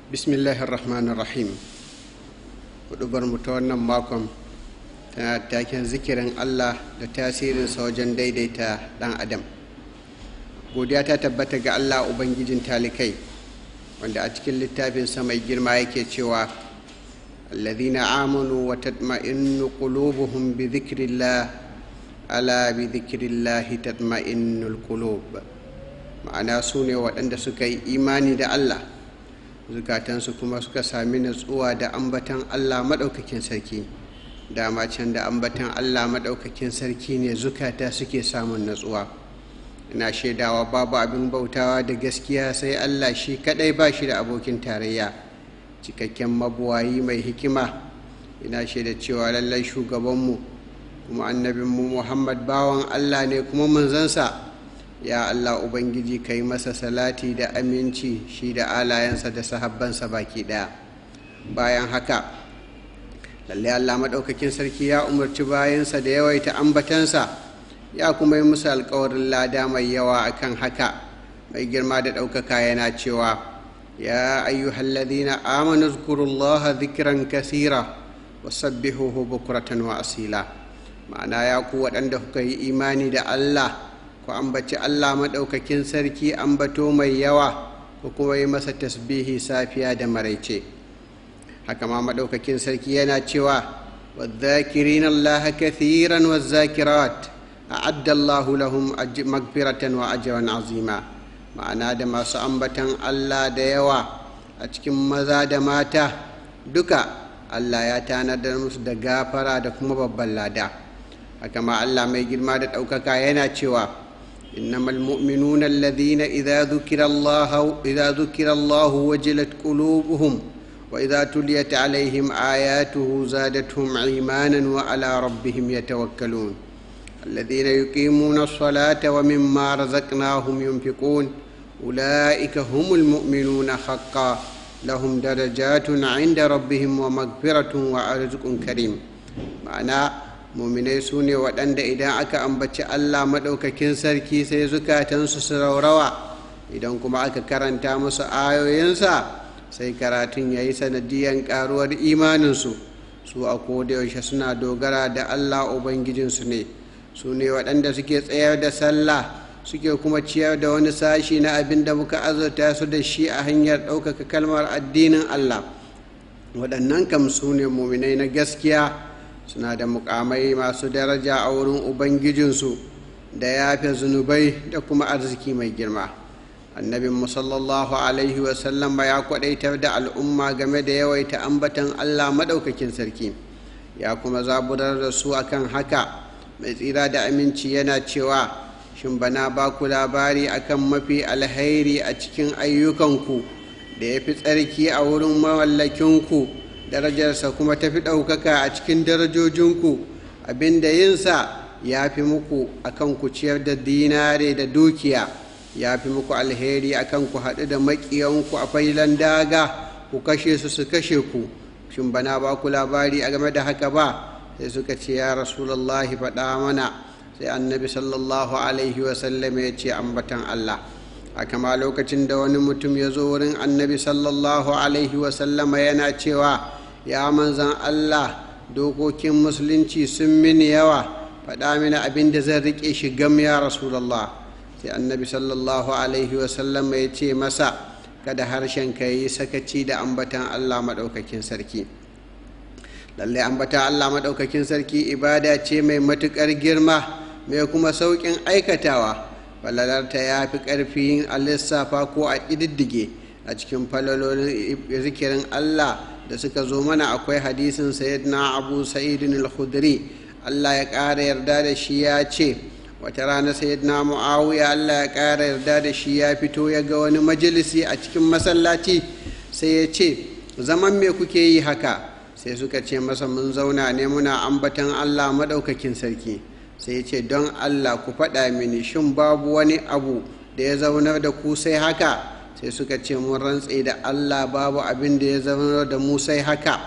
bismillahirrahmanirrahim hudubar mu ta wannan makon tana taken zikirin allah da tasirinsa wajen daidaita dan adam godiya ta tabbata ga allah ubangijin talikai wanda a cikin littafinsa mai girma yake cewa alladhina amanu wa tatma'innu qulubuhum bi dhikrillah ala bi dhikrillahi tatma'innul qulub ma'ana su ne waɗanda suka yi imani da allah zukatansu kuma suka sami natsuwa da ambatan allah maɗaukakin sarki dama can da ambatan allah maɗaukakin sarki ne zukata suke samun natsuwa ina shaidawa babu abin bautawa da gaskiya sai allah shi kaɗai ba shi da abokin tarayya cikakken mabuwayi mai hikima ina shaida cewa lallai shugabanmu kuma annabinmu muhammad bawan allah ne kuma manzansa ya Allah Ubangiji ka yi masa salati da aminci shi da alayensa da sahabbansa baki ɗaya bayan haka lallai Allah maɗaukakin sarki ya umarci bayansa da yawaita ambatansa ya kuma yi musu alkawarin lada mai yawa akan haka mai girma da ɗaukaka yana cewa ya ayyuhalladhina amanu zkurullaha dhikran kasira wasabbihuhu bukratan wa asila ma'ana ya ku waɗanda kuka yi imani da Allah ku ambaci Allah maɗaukakin sarki ambato mai yawa ku kuma yi masa tasbihi safiya da maraice haka ma maɗaukakin sarki yana cewa والذاكرين الله كثيرا والذاكرات أعد الله لهم مغفرة وأجرا عظيما ma'ana da masu ambatan Allah da yawa a cikin maza da mata duka Allah ya tanadar musu da gafara da kuma babban lada haka ma Allah mai girma da ɗaukaka yana cewa إنما المؤمنون الذين إذا ذكر الله إذا ذكر الله وجلت قلوبهم وإذا تليت عليهم آياته زادتهم إيمانا وعلى ربهم يتوكلون الذين يقيمون الصلاة ومما رزقناهم ينفقون أولئك هم المؤمنون حقا لهم درجات عند ربهم ومغفرة ورزق كريم معناه muminai su ne waɗanda idan aka ambaci allah maɗaukakin sarki sai zukatansu su raurawa idan kuma aka karanta musu ayoyinsa sai karatun ya yi sanadiyan ƙaruwar imaninsu su a kodayaushe suna dogara da allah ubangijinsu ne su ne waɗanda suke tsayar da sallah suke kuma ciyar da wani sashi na abin da muka azurta su da shi a hanyar ɗaukaka kalmar addinin allah waɗannan kam su ne muminai na gaskiya suna da mukamai masu daraja a wurin ubangijinsu da yafe zunubai da kuma arziki mai girma annabin sallallahu alaihi wasallam ya kwadaitar da al'umma game da yawaita ambatan allah maɗaukakin sarki ya kuma zaburar da su akan haka mai tsira da aminci yana cewa shin bana ba ku labari akan mafi alhairi a cikin ayyukanku da ya fi tsarki a wurin mawallakinku darajarsa kuma ta fi ɗaukaka a cikin darajojinku abinda yinsa ya fi muku akan ku ciyar da dinare da dukiya ya fi muku alheri akan ku haɗu da maƙiyanku a failan daga ku kashe su su kashe ku shin bana ba ku labari a game da haka ba sai suka ce ya rasulallahi faɗa mana sai annabi sallallahu alaihi wasallam ya ce ambatan allah haka ma lokacin da wani mutum ya zo wurin annabi sallallahu alaihi wasallama yana cewa ya manzan allah dokokin musulunci sun mini yawa faɗa mini abin da zan riƙe shi gam ya rasulallah sai annabi sallallahu alaihi wasallama ya ce masa kada harshen ka yi sakaci da ambatan allah maɗaukakin sarki lallai ambatan allah maɗaukakin sarki ibada ce mai matuƙar girma mai kuma sauƙin aikatawa falalarta ya fi ƙarfi a lissafa ko a ƙididdige a cikin falalolin zikirin Allah da suka zo mana akwai hadisin sayyidina abu sa'idin al-khudri Allah ya ƙara yarda da shi ya ce wata rana sayyidina mu'awiya Allah ya ƙara yarda da shi ya fito ya ga wani majalisi a cikin masallaci sai ya ce zaman me kuke yi haka sai suka ce masa mun zauna ne muna ambatan Allah maɗaukakin sarki sai ya ce don allah ku faɗa mini shin babu wani abu da ya zaunar da ku sai haka sai suka ce mun rantse da allah babu abin da ya zaunar da mu sai haka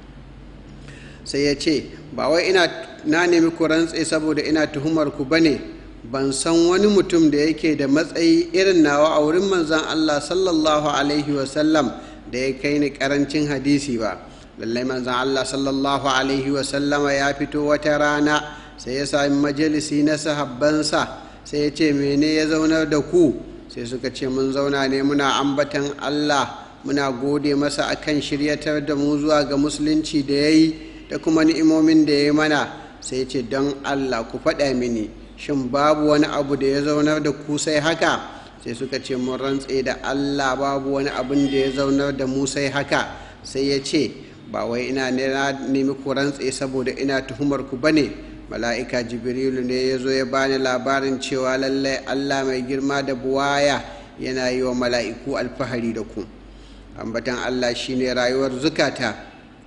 sai ya ce ba wai ina na nemi ku rantse saboda ina tuhumar ku bane ban san wani mutum da yake da matsayi irin nawa a wurin manzan allah sallallahu alaihi wasallam da ya kai ni karancin hadisi ba lallai manzan Allah sallallahu alaihi wasallama ya fito wata rana sai ya sami majalisi na sahabbansa sai ya ce mene ya zaunar da ku sai suka ce mun zauna ne muna ambatan Allah muna gode masa akan shiryatar da mu zuwa ga musulunci da ya yi da kuma ni'imomin da ya yi mana sai ce don Allah ku faɗa mini shin babu wani abu da ya zaunar da ku sai haka sai suka ce mun rantse da Allah babu wani abin da ya zaunar da mu sai haka sai ya ce ba wai ina nemi ku rantse saboda ina tuhumar ku bane mala'ika jibrilu ne ya zo ya bani labarin cewa lallai Allah mai girma da buwaya yana yi wa mala'iku alfahari da ku ambatan Allah shine rayuwar zukata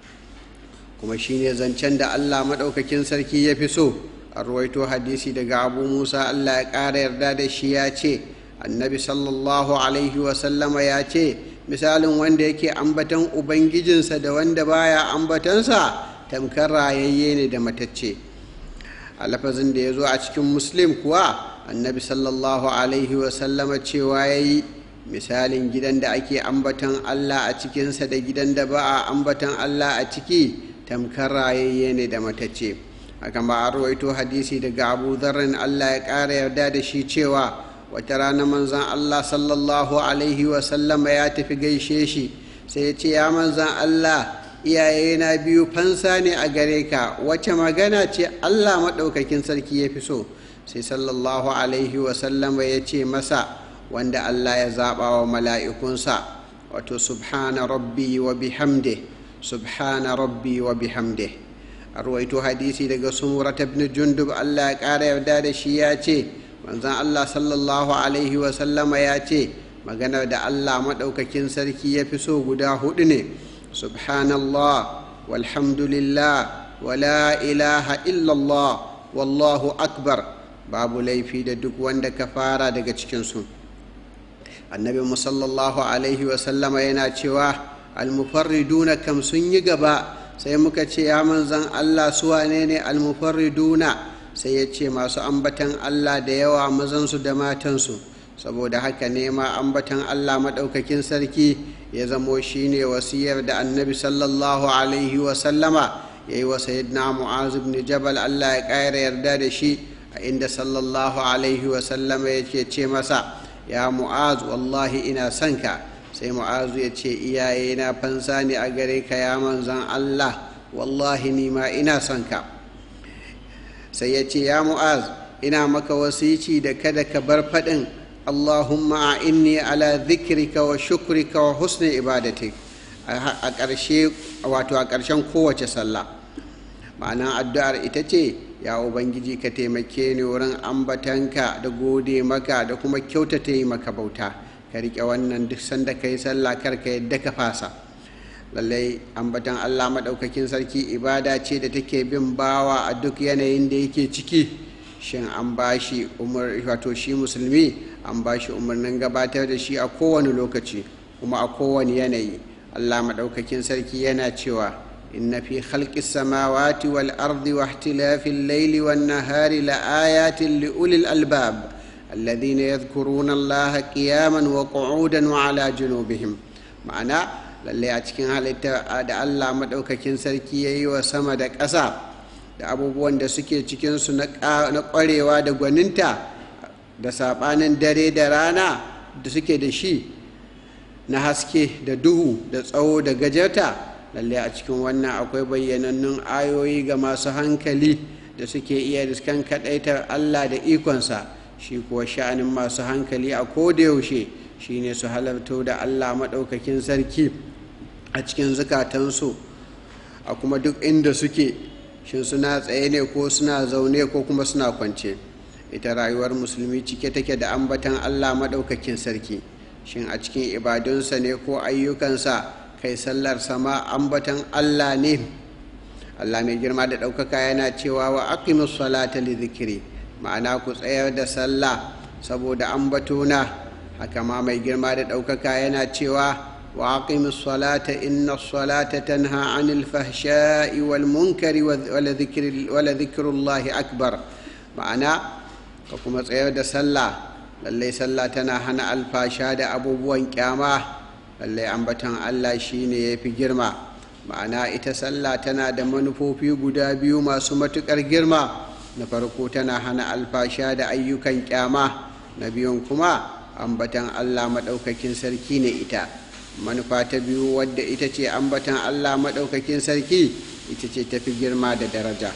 kuma shine zancen da Allah maɗaukakin sarki ya fi so a ruwaito hadisi daga abu musa Allah ya ƙara yarda da shi ya ce annabi sallallahu alaihi wasallama ya ce misalin wanda yake ambatan ubangijinsa da wanda baya ambatansa tamkar rayayye ne da matacce a lafazin da ya zo a cikin muslim kuwa annabi sallallahu alaihi wasallama cewa ya yi misalin gidan da ake ambatan allah a cikinsa da gidan da ba a ambatan allah a ciki tamkar rayayye ne da matacce haka ba a rawaito hadisi daga abu zarrin allah ya ƙara yarda da shi cewa wata rana manzan allah sallallahu alaihi wasallama ya tafi gaishe shi sai ya ce ya manzan allah iyaye na biyu fansa ne a gare ka wace magana ce allah maɗaukakin sarki ya fi so sai sallallahu alaihi wasallama ya ce masa wanda allah ya zaɓa wa mala'ikunsa wato subhana rabbi wa bihamde subhana rabbi wa bihamde a ruwaito hadisi daga sumurata ibn jundub allah ya ƙara yarda da shi ya ce manzan allah sallallahu alaihi wasallama ya ce maganar da allah maɗaukakin sarki ya fi so guda hudu ne subhanallah walhamdulillah wala ilaha illallah wallahu akbar babu laifi da duk wanda ka fara daga cikinsu annabi musallallahu alaihi wasallama yana cewa almufarriduna kam sun yi gaba sai muka ce ya manzan allah su wane ne almufarriduna sai ya ce masu ambatan allah da yawa mazansu da matansu saboda haka ne ma ambatan allah maɗaukakin sarki ya zamo shine wasiyar da annabi sallallahu alaihi wasallama ya yi wa sayyidina mu'az ibn jabal allah ya ƙara yarda da shi a inda sallallahu alaihi wasallama ya ce masa ya mu'az wallahi ina son ka sai mu'azu ya ce iyaye na fansa ne a gare ka ya manzan allah wallahi ni ma ina son ka sai ya ce ya mu'az ina maka wasici da kada ka bar faɗin allahumma a inni ala zikrika wa shukrika wa husni ibadatik a ƙarshe wato a ƙarshen kowace sallah ma'anan addu'ar ita ce ya ubangiji ka taimake ni wurin ambatanka da gode maka da kuma kyautata yi maka bauta ka riƙe wannan duk sanda ka yi sallah kar ka yadda ka fasa lallai ambatan allah maɗaukakin sarki ibada ce da take bin bawa a duk yanayin da yake ciki shin an ba shi umar wato shi musulmi an ba shi umarnin gabatar da shi a kowane lokaci kuma a kowane yanayi allah maɗaukakin sarki yana cewa إن في خلق السماوات والأرض واختلاف الليل والنهار لآيات لأولي الألباب الذين يذكرون الله قياما وقعودا وعلى جنوبهم معنى lallai a cikin halitta da Allah maɗaukakin sarki ya yi wa sama da ƙasa da abubuwan da suke cikinsu na ƙwarewa da gwaninta da saɓanin dare da rana da suke da shi na haske da duhu da tsawo da gajarta lalle a cikin wannan akwai bayyanannun ayoyi ga masu hankali da suke iya riskan kaɗaitar allah da ikonsa shi kuwa sha'anin masu hankali a kodayaushe shine su halarto da allah maɗaukakin sarki a cikin zukatansu a kuma duk inda suke shin suna tsaye ne ko suna zaune ko kuma suna kwance ita rayuwar musulmi cike take da ambatan allah maɗaukakin sarki shin a cikin ibadunsa ne ko ayyukansa kai sallar sama ambatan Allah ne Allah mai girma da ɗaukaka yana cewa wa aqimus salata li zikiri ma'ana ku tsayar da sallah saboda ambatona haka ma mai girma da ɗaukaka yana cewa wa aqimus salata inna salata tanha anil fahsha'i wal munkari wa dhikrullahi akbar ma'ana ka kuma tsayar da sallah lallai sallah tana hana alfasha da abubuwan kyama lallai ambatan allah shine ya fi girma ma'ana ita sallah tana da manufofi guda biyu masu matuƙar girma na farko tana hana alfasha da ayyukan kyama na biyun kuma ambatan allah maɗaukakin sarki ne ita manufa ta biyu wadda ita ce ambatan allah maɗaukakin sarki ita ce tafi girma da daraja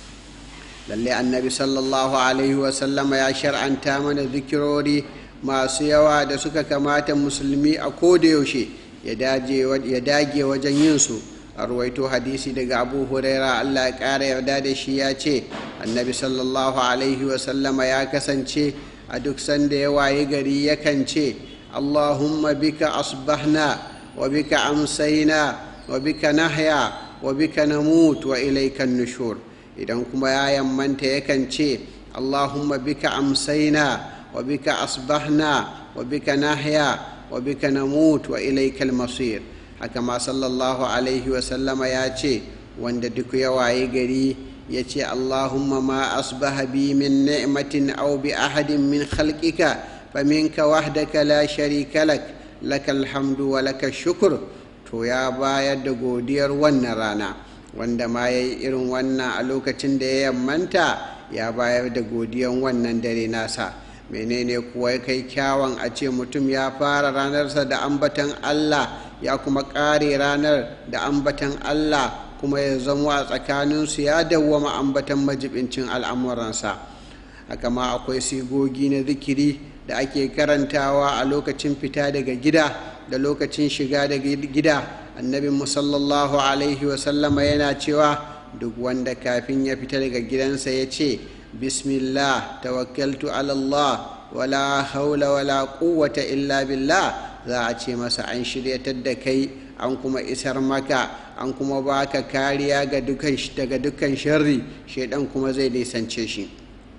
lalle annabi sallallahu alaihi wasallama ya shar'anta mana zikirori masu yawa da suka kamata musulmi a kodayaushe ya dage wajen yin su a ruwaito hadisi daga abu huraira allah ya ƙara yarda da shi ya ce annabi sallallahu alaihi wasallama ya kasance a duk sanda ya waye gari yakan ce allahumma bika asbahna wa bika amsaina wa bika nahya wa bika namut wa ilaikan nushur idan kuma ya yammanta yakan ce allahumma bika amsaina wa bika asbahna wa bika nahya wa bika namut wa ilaikal masir haka ma sallallahu alaihi wasallama ya ce wanda duk ya waye gari ya ce allahumma ma asbaha bi min ni'matin aw bi ahadin min khalqika faminka wahdaka la sharika lak lakal hamdu wa lakal shukr to ya bayar da godiyar wannan rana wanda ma ya yi irin wannan a lokacin da ya yammanta ya bayar da godiyan wannan dare nasa menene kuwa ya kai kyawun a ce mutum ya fara ranarsa da ambatan allah ya kuma ƙare ranar da ambatan allah kuma ya zama a tsakaninsu ya dawwama ambatan majibincin al'amuransa haka ma akwai sigogi na zikiri da ake karantawa a lokacin fita daga gida da lokacin shiga daga gida annabin sallallahu alaihi wasallama yana cewa duk wanda kafin ya fita daga gidansa ya ce bismillah tawakkaltu ala Allah wala haula wala quwwata illa billah za a ce masa an shiryatar da kai an kuma isar maka an kuma baka kariya ga daga dukkan sharri shaidan kuma zai nisance shi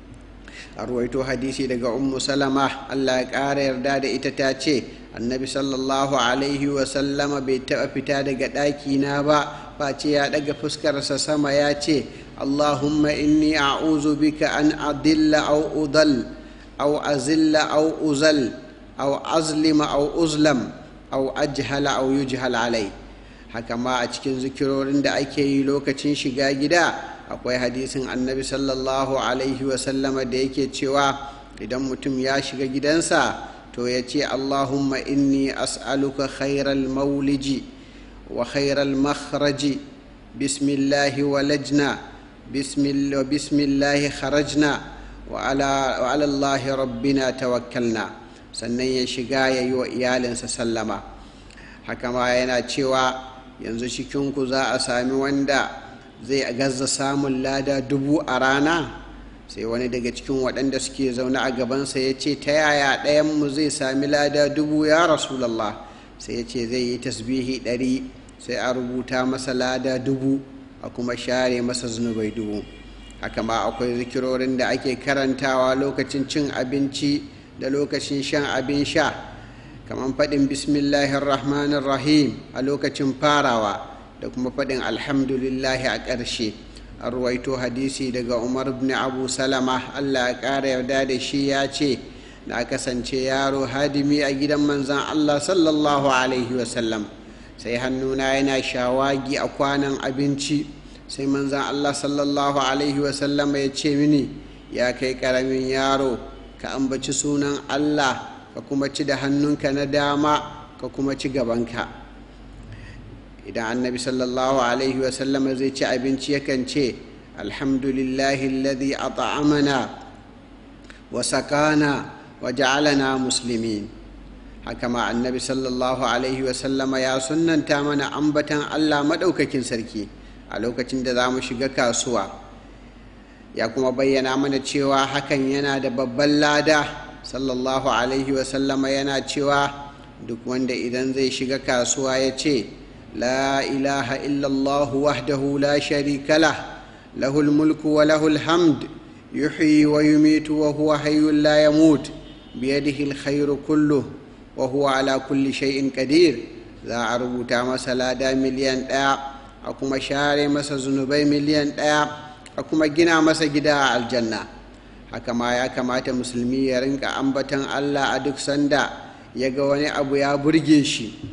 a ruwaito hadisi daga ummu salama allah ya ƙara yarda da ita ta ce annabi sallallahu alaihi wasallama bai taɓa fita daga ɗakina ba face ya ɗaga fuskarsa sama ya ce allahumma inni a'uzu bika an adilla au udal au azilla au uzal au azlima au uzlam au ajhala au yujhal alai haka ma a cikin zikirorin da ake yi lokacin shiga gida akwai hadisin annabi sallallahu alaihi wasallama da yake cewa idan mutum ya shiga gidansa to ya ce allahumma inni as'aluka khairal mauliji wa khairal makhraji bismillahi walajna bismillahi kharajna wa ala allahi rabbina tawakkalna sannan ya shiga ya yi wa iyalinsa sallama haka ma yana cewa yanzu cikinku za a sami wanda zai gaza samun lada dubu a rana sai wani daga cikin waɗanda suke zaune a gabansa ya ce ta yaya ɗayanmu zai sami lada dubu ya rasulallah sai ya ce zai yi tasbihi ɗari sai a rubuta masa lada dubu a kuma share masa zunubai dubu haka ma akwai zikirorin da ake karantawa lokacin cin abinci da lokacin shan abin sha kamar faɗin bismillahir rahmanir rahim a lokacin farawa da kuma faɗin alhamdulillahi a ƙarshe an ruwaito hadisi daga umar ibn abu salama allah ya ƙara yarda da shi ya ce na kasance yaro hadimi a gidan manzan allah sallallahu alaihi wasallam sai hannuna yana shawagi a kwanan abinci sai manzan allah sallallahu alaihi wasallam ya ce mini ya kai ƙaramin yaro ka ambaci sunan allah ka kuma ci da hannunka na dama ka kuma ci gabanka idan annabi sallallahu alaihi wasallam zai ci abinci yakan ce alhamdulillahi alladhi at'amana wa sakana wa ja'alana muslimin haka ma annabi sallallahu alaihi wasallama ya sunnanta mana ambatan Allah madaukakin sarki a lokacin da za mu shiga kasuwa ya kuma bayyana mana cewa hakan yana da babban lada sallallahu alaihi wasallama yana cewa duk wanda idan zai shiga kasuwa ya ce لا إله إلا الله وحده لا شريك له له الملك وله الحمد يحيي ويميت وهو حي لا يموت بيده الخير كله وهو على كل شيء قدير za a rubuta masa lada miliyan ɗaya a kuma share masa zunubai miliyan ɗaya a kuma gina masa gida a aljanna haka ma ya kamata musulmi ya rinka ambatan allah a duk sanda ya ga wani abu ya burge shi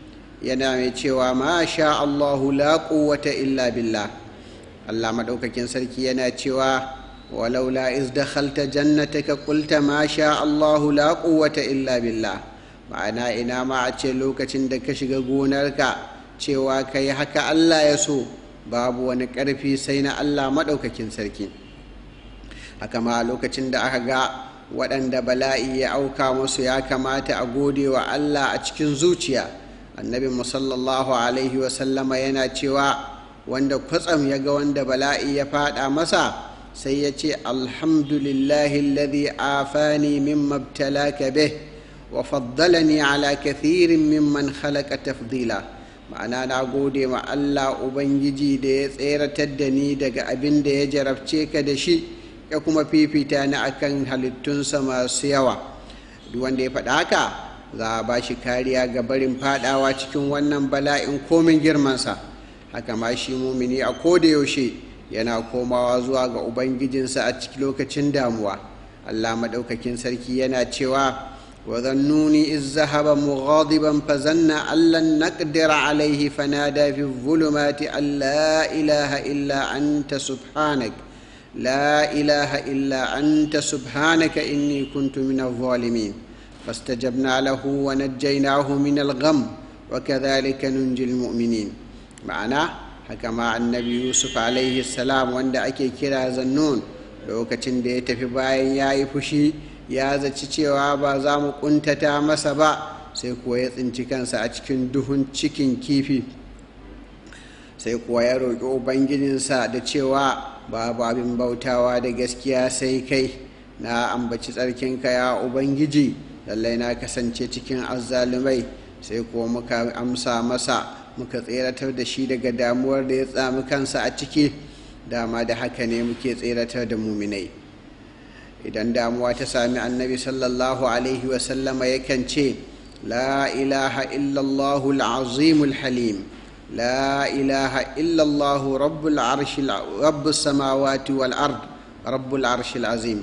yana mai cewa ma sha Allahu la quwwata illa billah Allah maɗaukakin sarki yana cewa walaula iz dakhalta jannataka qulta ma sha Allahu la quwwata illa billah ma'ana ina ma a ce lokacin da ka shiga gonarka cewa kai haka Allah ya so babu wani ƙarfi sai na Allah maɗaukakin sarki haka ma lokacin da aka ga waɗanda bala'i ya auka musu ya kamata a gode wa Allah a cikin zuciya annabi sallallahu alaihi wasallama yana cewa wanda kwatsam ya ga wanda bala'i ya faɗa masa sai ya ce alhamdulillahi alladhi afani mimma ibtalaka bih wa faddalani ala kathirin mimman khalaqa tafdila ma'ana na gode ma Allah ubangiji da ya tseratar da ni daga abin da ya jarabce ka da shi ya kuma fifita ni akan halittunsa masu yawa duk wanda ya faɗa haka za a ba shi kariya ga barin fadawa cikin wannan bala'in komin girmansa haka ma shi mumini a koda yaushe yana komawa zuwa ga ubangijinsa a cikin lokacin damuwa allah maɗaukakin sarki yana cewa وظنوني إذ ذهب مغاضبا فظن أن لن نقدر عليه فنادى في الظلمات أن لا إله إلا أنت سبحانك لا إله إلا أنت سبحانك إني كنت من الظالمين فاستجبنا له ونجيناه من الغم وكذلك ننجي المؤمنين معنا حكما النبي يوسف عليه السلام وند أكي كرا زنون lokacin da ya tafi bayan ya yi fushi ya zaci cewa ba za mu kuntata masa ba sai kuwa ya tsinci kansa a cikin duhun cikin kifi sai kuwa ya roƙi ubangijinsa da cewa babu abin bautawa da gaskiya sai kai na ambaci tsarkinka ya ubangiji lallai na kasance cikin azzalumai sai kuwa muka amsa masa muka tseratar da shi daga damuwar da ya tsami kansa a ciki dama da haka ne muke tseratar da muminai idan damuwa ta sami annabi sallallahu alaihi wasallama yakan ce la ilaha illallahu al'azimul halim لا إله إلا الله رب العرش رب السماوات والأرض رب العرش العظيم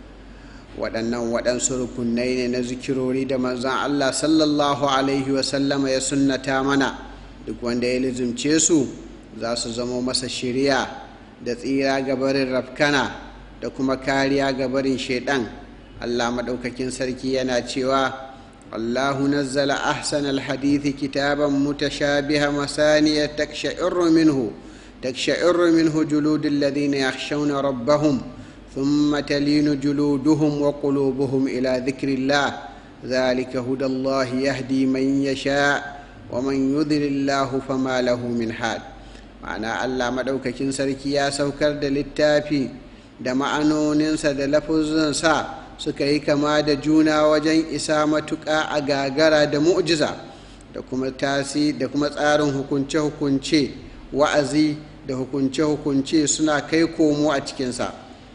waɗannan waɗansu rukunai ne na zikirori da manzan Allah sallallahu Alaihi wasallama ya sunnata mana duk wanda ya lizumce su za su zamo masa shirya da tsira gabarin rafkana da kuma kariya gabarin shaiɗan Allah maɗaukakin sarki yana cewa الله نزل أحسن الحديث كتابا متشابها مثانية تقشعر منه تقشعر منه جلود الذين يخشون ربهم ثم تلين جلودهم وقلوبهم إلى ذكر الله ذلك هدى الله يهدي من يشاء ومن يذل الله فما له من حال معنى الله مدوككين سركي يا سوكر دلتافي da ma'anoninsa da lafuzansa suka yi kama da juna wajen isa matuƙa a gagara da mu'jiza da kuma tasi da kuma tsarin hukunce-hukunce wa'azi da hukunce-hukunce suna kai komo a cikinsa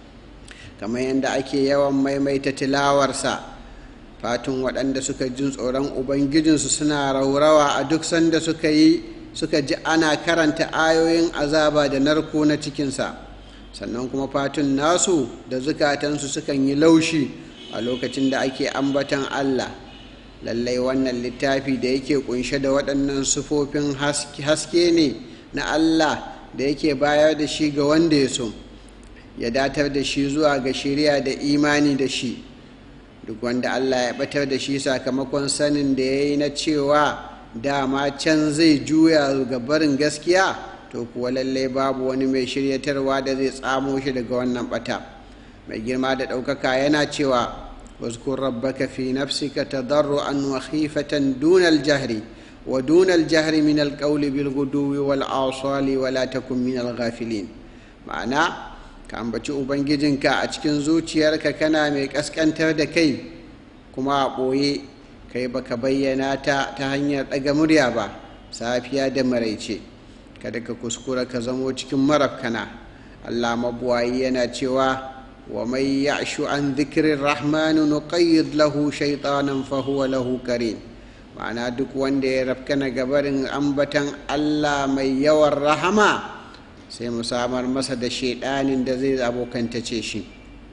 kamar yadda ake yawan maimaita tilawarsa fatun waɗanda suka jin tsoron ubangijinsu suna raurawa a duk sanda suka yi suka ji ana karanta ayoyin azaba da narko na cikinsa sannan kuma fatun nasu da zukatansu sukan yi laushi a lokacin da ake ambatan Allah lallai wannan littafi da yake kunshe da waɗannan sufofin haske ne na Allah da yake bayar da shi ga wanda ya so ya datar da shi zuwa ga shirya da imani da shi duk wanda Allah ya batar da shi sakamakon sanin da ya yi na cewa dama can zai juya ga barin gaskiya to kuwa lallai babu wani mai shiryatarwa da zai tsamo shi daga wannan bata mai girma da ɗaukaka yana cewa واذكر ربك في نفسك تضرعا وخيفة دون الجهر ودون الجهر من القول بالغدو والآصال ولا تكن من الغافلين معنى ka ambaci ubangijinka a cikin zuciyarka kana mai kaskantar da kai kuma a ɓoye kai baka bayyana ta ta hanyar ɗaga murya ba safiya da maraice kada ka kuskura ka zamo cikin marafkana allah mabuwayi yana cewa wa mai ya'shu an zikirin rahmanu nuqayyid lahu shaitanan fahuwa lahu karin ma'ana duk wanda ya rafkana gabarin ambatan allah mai yawan rahama sai mu samar masa da shaidanin da zai abokantace shi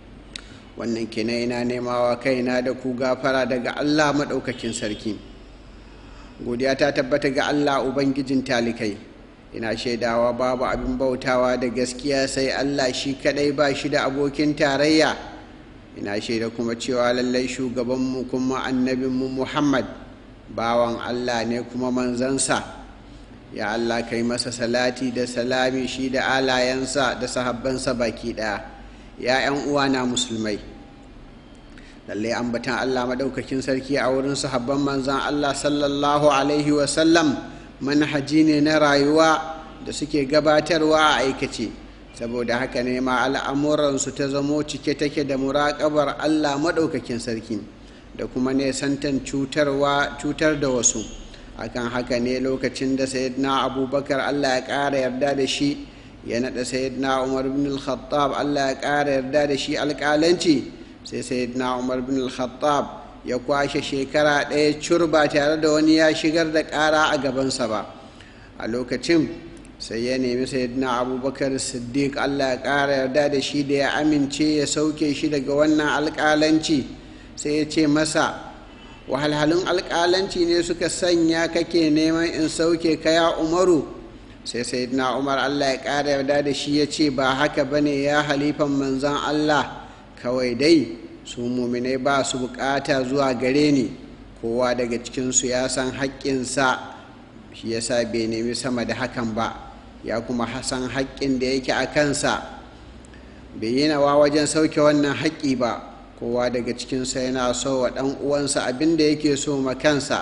wannan kenan ina nemawa kaina da ku gafara daga allah maɗaukakin sarki godiya ta tabbata ga allah ubangijin talikai ina shaidawa babu abin bautawa da gaskiya sai allah shi kadai ba shi da abokin tarayya ina shaida kuma cewa lallai shugabanmu kuma annabinmu muhammad bawan allah ne kuma manzansa ya allah kai masa salati da salami shi da alayensa da sahabbansa baki ɗaya ya 'yan uwana musulmai lallai ambatan allah maɗaukakin sarki a wurin sahabban manzan allah sallallahu alaihi wasallam manhaji ne na rayuwa da suke gabatarwa a aikace saboda haka ne ma al'amuransu ta zamo cike take da muraƙabar allah maɗaukakin sarki da kuma nesantan cutarwa cutar da wasu akan haka ne lokacin da sayyidina abubakar allah ya ƙara yarda da shi ya naɗa sayyidina umar bin al-khattab allah ya ƙara yarda da shi alƙalanci sai sayyidina umar bin al-khattab ya kwashe shekara ɗaya cur ba tare da wani ya shigar da ƙara a gabansa ba a lokacin sai ya nemi sayyidina abubakar siddiq allah ya ƙara yarda da shi da ya amince ya sauke shi daga wannan alƙalanci sai ya ce masa wahalhalun alƙalanci ne suka sanya kake neman in sauke kaya umaru sai sayyidina umar allah ya ƙara yarda da shi ya ce ba haka bane ya halifan manzan allah kawai dai su muminai ba su bukata zuwa gare ni kowa daga cikinsu ya san haƙƙinsa shi yasa bai nemi sama da hakan ba ya kuma san haƙƙin da yake a kansa bai yi nawa wajen sauke wannan haƙƙi ba kowa daga cikinsa yana so wa ɗan uwansa abin da yake so ma kansa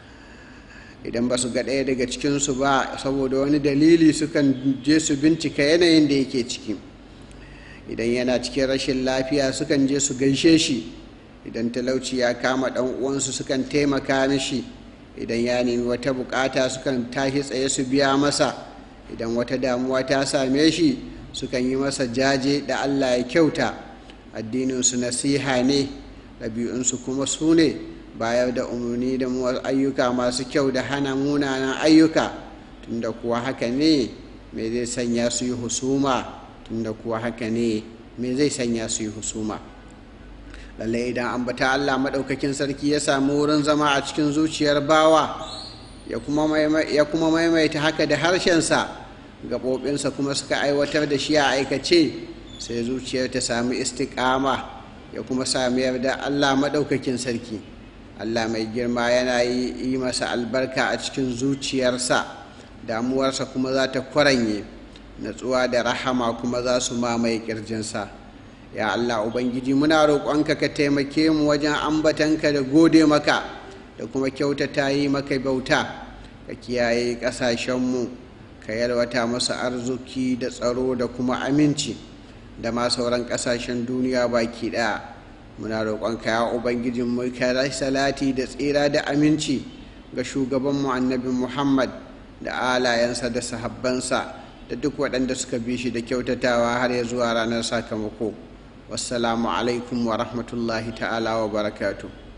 idan ba su ga ɗaya daga cikinsu ba saboda wani dalili sukan je su bincika yanayin da yake ciki idan yana cikin rashin lafiya sukan je su gaishe shi idan talauci ya kama ɗan uwansu sukan taimaka mishi idan ya nemi wata bukata sukan tashi tsaye su biya masa idan wata damuwa ta same shi sukan yi masa jaje da allah ya kyauta addininsu nasiha ne ɗabi'unsu kuma su ne bayar da umarni da ayyuka masu kyau da hana munanan ayyuka tunda kuwa haka ne me zai sanya su yi husuma tunda kuwa haka ne me zai sanya su yi husuma lallai idan ambata allah maɗaukakin sarki ya samu wurin zama a cikin zuciyar bawa ya kuma maimaita haka da harshensa gaɓoɓinsa kuma suka aiwatar da shi a aikace sai zuciyar ta sami istiƙama ya kuma sami yarda allah maɗaukakin sarki allah mai girma yana yi masa albarka a cikin zuciyarsa damuwarsa kuma za ta kwaranye natsuwa da rahama kuma za su mamaye ƙirjinsa ya allah ubangiji muna roƙonka ka taimake mu wajen ambatanka da gode maka da kuma kyautata yi maka bauta ka kiyaye ƙasashenmu ka yalwata masu arziki da tsaro da kuma aminci da ma sauran ƙasashen duniya baki ɗaya muna roƙonka ya ubangijin mu ka salati da tsira da aminci ga shugabanmu annabi muhammad da alayensa da sahabbansa da duk waɗanda suka bi shi da kyautatawa har ya zuwa ranar sakamako wassalamu alaikum wa rahmatullahi ta'ala wa barakatuh